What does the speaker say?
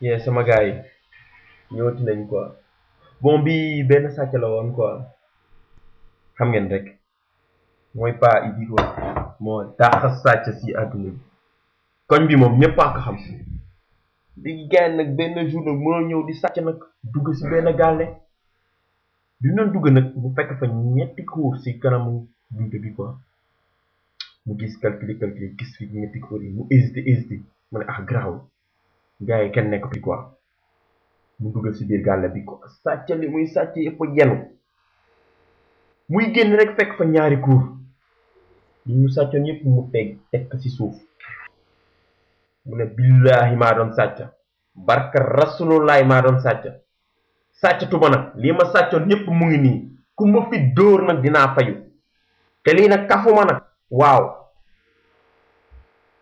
yee sama gars yi ñëwati nañ quoi bon bi benn sàcc la woon quoi xam ngeen rek mooy pas Idy quoi moo daax sàcc si àdduna bi koñ bi moom ñëpp a ko xam si léegi gars nag benn jour nag mënoo ñëw di sàcc nag dugg si benn gàlle bi mu doon dugg nag mu fekk fa ñetti cour si kanamu buntu bi quoi mu gis calculer calculer gis fi ñetti cour yi mu hésité hésité mu ne ah garaaw gars yi kenn nekk fi quoi mu duggal si biir gàlle bi quoi sàcc li muy sàcc yëpp yenu muy génn rek fekk fa ñaari cour yi mu sàccoon yëpp mu teg teg ko si suuf mu ne billaahi maa doon sàcc barka rasulullahi maa doon sàcc sàcc tuma nag lii ma sàccoon yëpp mu ngi nii ku ma fi dóor nag dinaa fayu te lii nag kafuma nag waaw